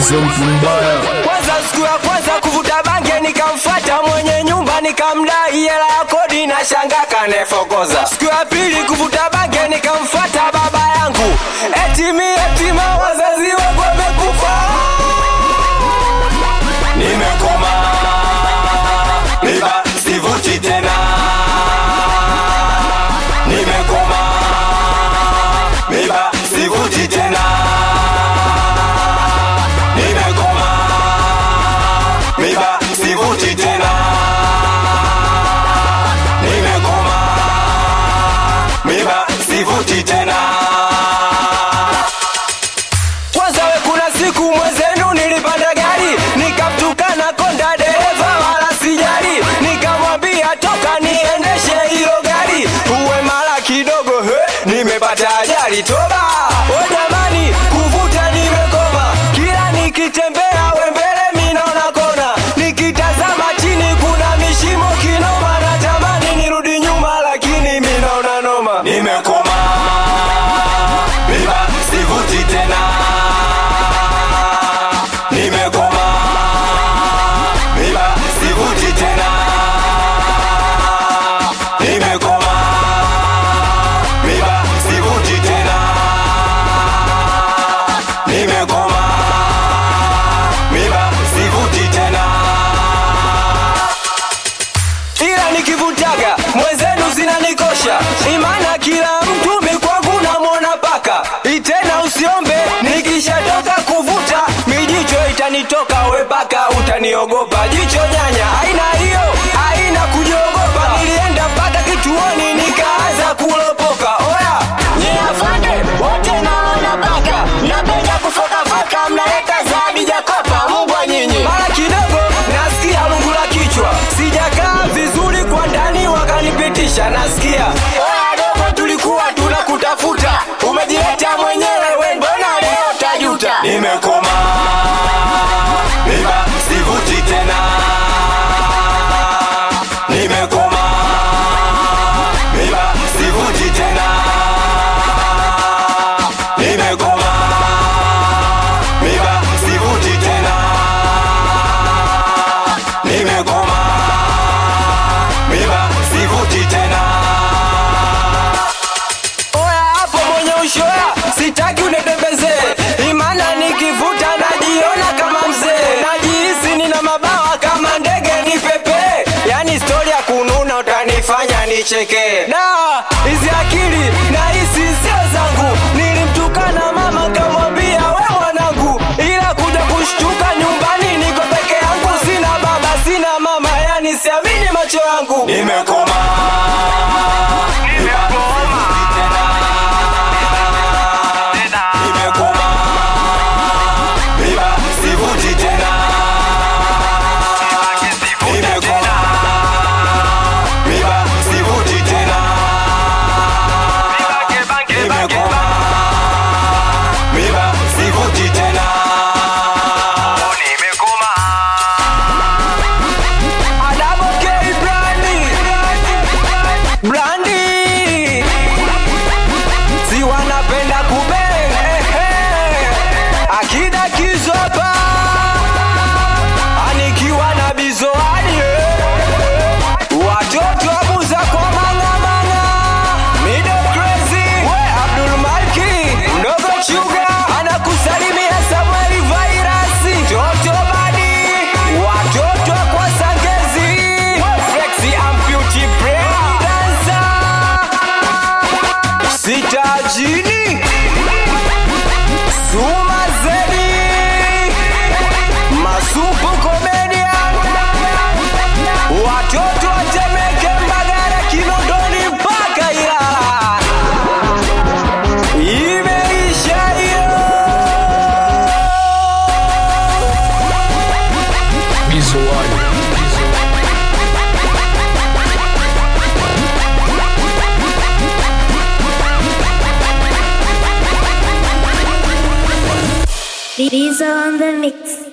Bizo mtu mbaya Kwanza siku ya kwanza kuvuta bange nikamfuata mwenye nyumba nikamdai hela ya kodi na shanga kanefokoza. Siku ya pili kuvuta bange nikamfuata baba yangu eti mi yatima wazazi wangu wamekufa. Nimekoma miba sivuti tena. Nimekoma miba sivuti tena. Nimekoma miba sivuti tena. Nimekoma miba sivuti tena. Kwanza we kuna siku mwezenu nilipanda gari nikamtukana konda dereva wala sijali, nikamwambia toka niendeshe hilo gari, uwe mara kidogo he, nimepata ajali toba. O jamani, kuvuta nimekoma, kila nikitembea we mbele mi naona kona, nikitazama chini kuna mishimo kinoma, natamani nirudi nyuma lakini mi naona noma. Nimekoma miba sivuti tena nimekoma miba sivuti tena nimekoma miba sivuti tena nimekoma miba sivuti tena ila nikivutaga mwenzenu zinanikosha imana kila mtu mikwangu namwona paka itena usiombe nikishatoka kuvuta mijicho itanitoka wepaka utaniogopa jicho nyanya aina hiyo aina kujiogopa nilienda mpaka kituoni nikaanza kulopoka oya Afande wote naona baka napenda kufokafaka mnaleta zabi jakopa mbwa nyinyi mara kidogo nasikia lungu la kichwa sijakaa vizuri kwa ndani wakanipitisha nasikia oya dogo tulikuwa tunakutafuta umejileta mwenyewe we mbona leo tajuta nimekoma miba sivuti tena nimekoma miba sivuti tena nimekoma miba sivuti tena nimekoma miba sivuti tena oya hapo mwenye ushoya sitaki unetembezee imana nikivuta najiona kama mzee najihisi nina mabawa kama ndege ni pepe yani stori ya kununa utanifanya nicheke da hizi akili na hisi sio zangu nilimtukana mama kamwambia we mwanangu ila kuja kushtuka nyumbani niko peke yangu sina baba sina mama yani siamini macho yangu nimekoma nimekoma miba sivuti tena nimekoma miba sivuti tena nimekoma miba sivuti tena Adamo K Brandy Brandy si wanapenda kubeng eh, eh. akida kizopa anikiwa na bizoani eh. watoto abuza kwa mangamanga mido crazy we abdul malki mdogo chuga anakusalimia samueli vairasi toto badi watoto kwa sangezi flexi amputi brain dancer sitajini suma zedi masupu komedia watoto watemeke mbagara kinondoni mpaka ilala imeisha hiyo Bizo wali These are on the mix